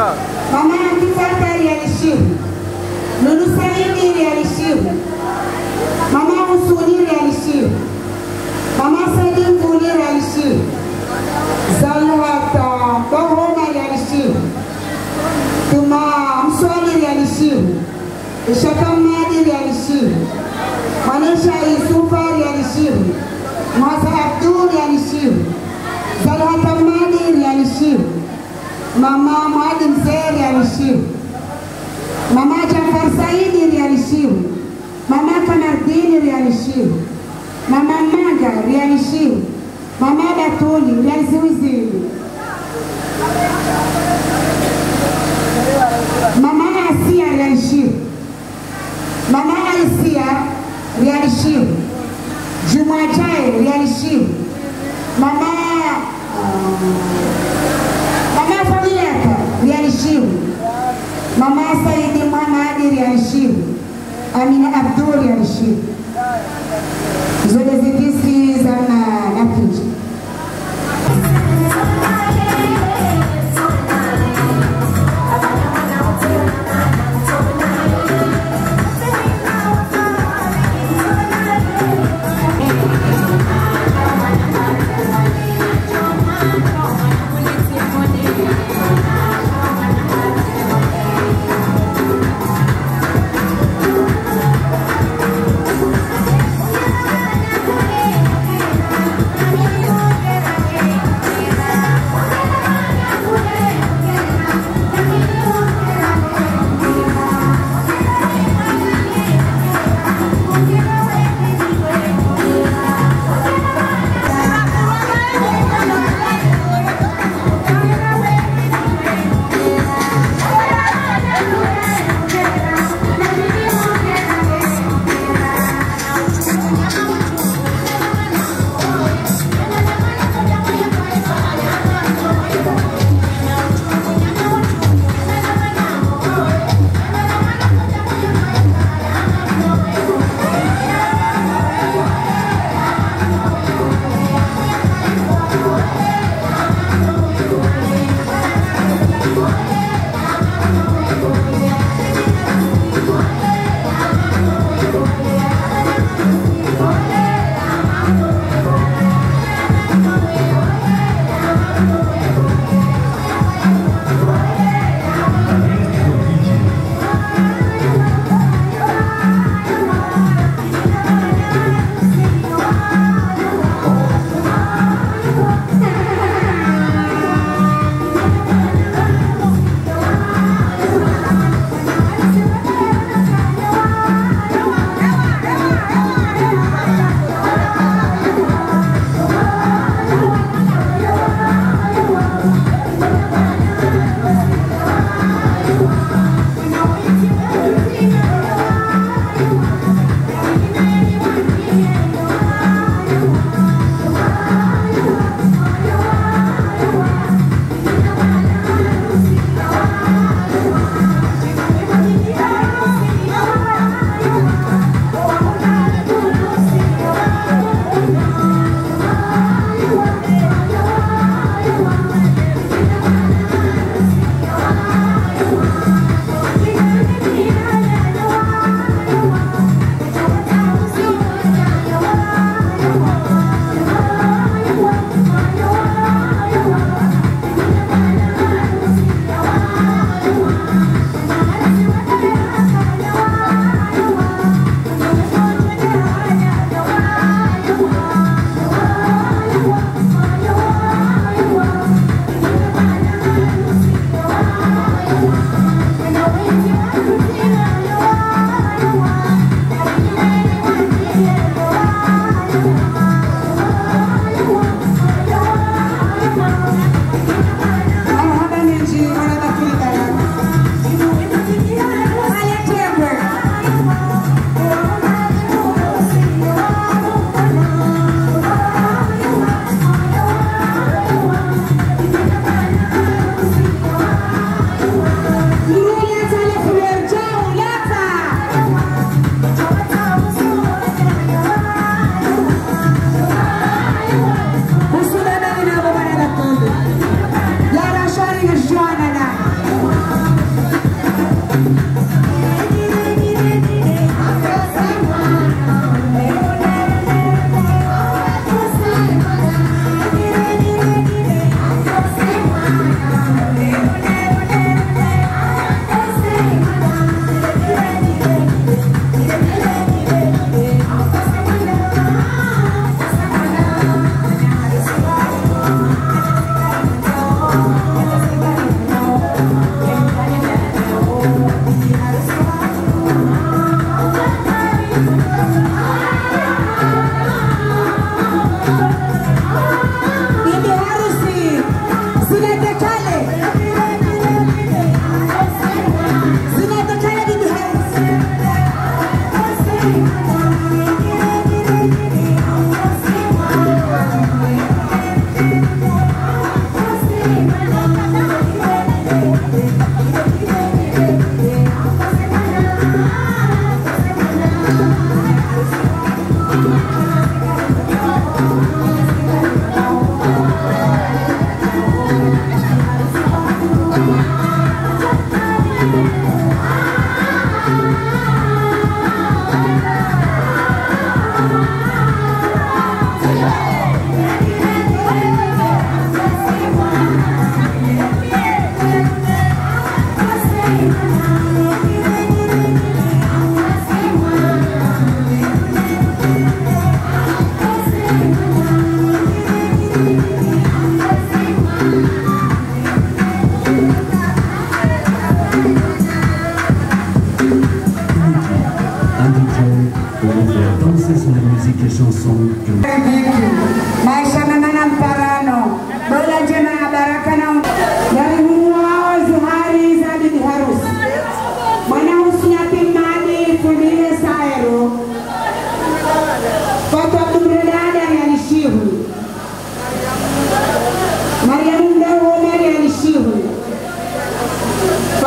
Mama Antifata realishiru. Lulu Saidi realishiru. Mama Usuni realishiru. Mama Saidi Mvuli realishiru. Zalhata Bahoma realishiru. Tuma Mswali realishiru. Ishakamadi realishiru. Manisha Isufa realishiru. Mwasa Abdul realishiru. Zalhata Madi realishiru. Mama Mwadi Mzee realishiru. Mama Jafar Saidi realishiru. Mama Kamardini realishiru. Mama Manga realishiru. Mama Batuli realiziwizili. Mama Asia realishiru. Mama Aisia realishiru. Juma Jai realishiru. Mama Mama Fadilaka realishiru. Mama Saidi Muhamadi realishiru. Amina Abdul realishiru. Zote zidisi za na napiji. Thank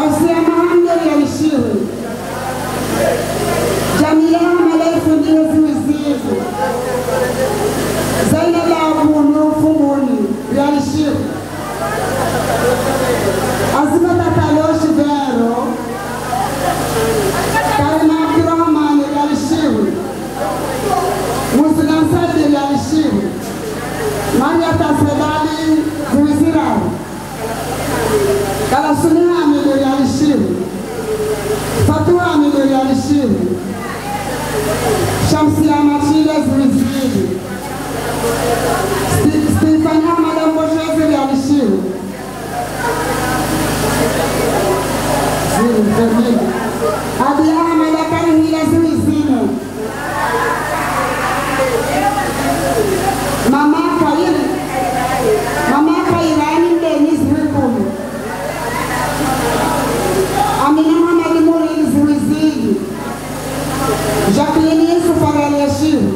Kausia Mahamdul yalishiwe Jamila Malaifu ndiyo ziwizivu Zainab Abunu Fumuni yalishiwe Azima Tataloshi Vero Karima Abdurrahman yalishiwe Muslim Saidi yalishiwe Maria Tasedali ziwizirawe Kalasuni Hamidu yalishiwe Fatua Hamidu yalishiwe Shamsia Machile ziwiziri Sti- Stefani Ahmad Amboshezi yalishiwe Ziri Fermini Adi Ahmad Akarihila ziwizine Mama Kairi Mama Kairani Denis Wikulu Amina Muhammad Murili Ziwizili Jacqueline Yusuf Araliashiru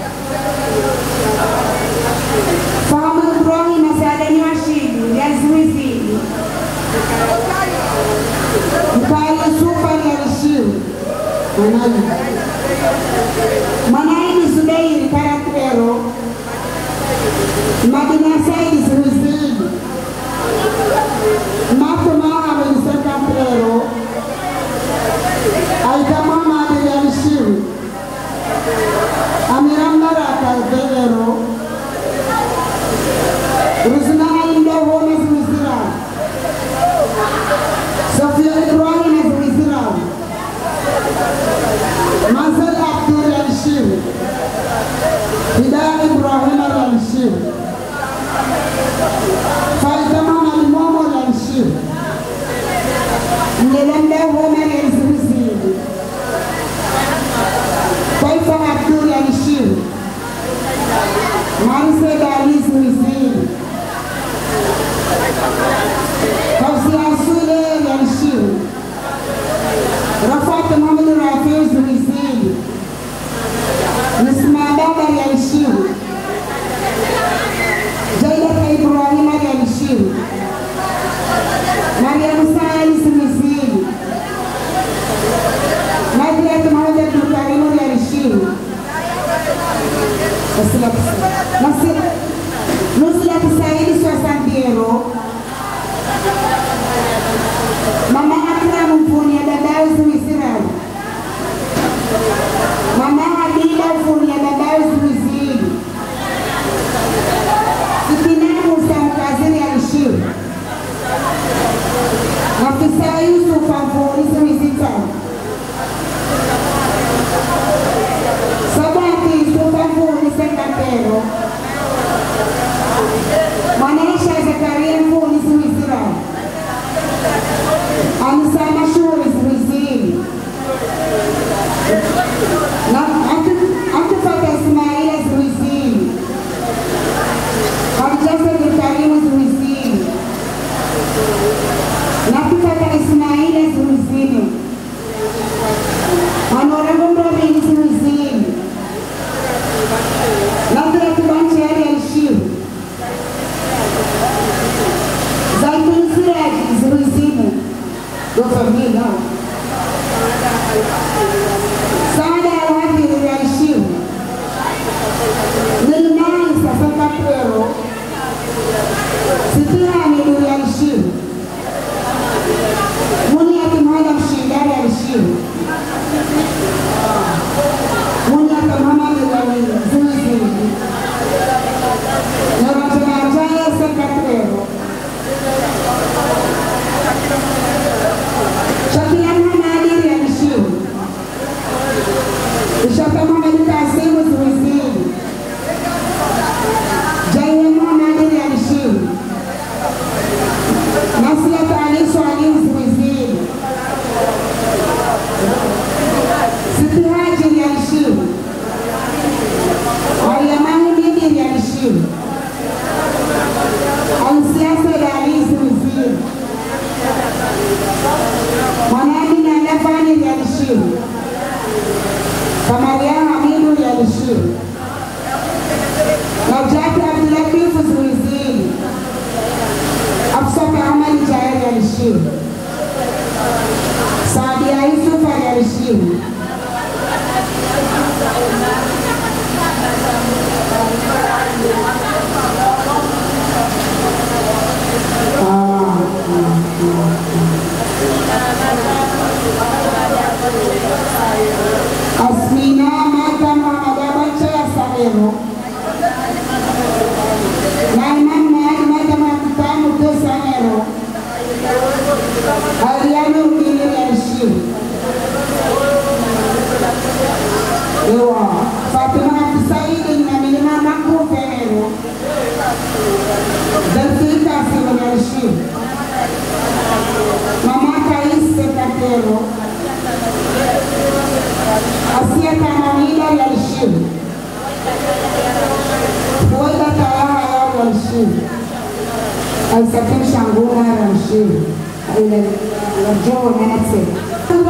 Fahamu Ibrahim Asadani Washidu ya Ziwizili Mkali Yusuf Araliashiru Mwanaji Mwanaidi Zubeiri Karakwero Madina Saidi Ziwizili Marco Mohamed Sekaprero Aida Muhammad Yalishiru Amira Maraka Vegero Ruzna Alinda Home Ziwizira Sofia Ibrahim Ziwizira Mazel Abdul Yalishiru Hidayah Ibrahim Yalishiru Faida Muhammad Momo Yalishiru Nilembe Home Ziwiziri Taifa Abdul Yalishiru Marise Dali Ziwiziri Kausia Sule Yalishiru Rafat Muhammad Rafi Ziwiziri Nisma Baba Yalishiru Jailata Ibrahim Yalishiru Maria Musa Ziwiziri Madriat Muhammad Abdul Karim Yalishiru Nusrat Saidi Swasandiero Mama Akram Mfuni ya dadao Ziwizirani Mama Hadida Mfuni ya dadao Ziwiziri Sikina Musa Mkaziri Alishiru Afisa Yusuf Mfuni Ziwizitani Sabati Mfuni Sekatero Mwanaisha Zakaria Mfuni Ziwizirani Alisema shule Ziwiziri na akifata Ismaila Ziwiziri Hamjasa Karimu Ziwiziri na akifata Ismaila Ziwiziri Honorable Robin Ziwiziri Nadra Kibanchari Alishiru Zaitun Siraj Ziwiziri Your family now. Sada Al-Hafidh Alishiru Nilmani Safaka Kwero Sitira Amidu Alishiru Muniati Muhammad Mshindari Alishiru Muniati Muhammad Ziwiziri Naratanajaya Sekatrero Shakila Muhammad Alishiru Ishaka Muhammad Kasimu Ziwiziri Jaiya Muhammad Alishiru Nasilat Ali Swali Ziwiziri Siti Haji Alishiru Mariamani Bidi Alishiru Alsiasa Ali Ziwiziri Mwanadi na Nafani Alishiru Kamaria Hamidu Alishiru Najati Abdulatif Ziwiziri Afsa Ahmad Jair Alishiru hadi ya Yusufu aliyaheshimu Asmina mata Muhammad abacha ya Salero na Imam Mahdi mata Mkutamu to Salero Ariano ukini ya heshimu Ewa Fatima Saidi na milima makuu Ferrero Delfita Simo ya heshimu Mama Kaise Katero Asia Tamamida ya heshimu Fuaida Talaha yao ya heshimu Aisafiri Shanguna ya heshimu Ile ya Joe Nanase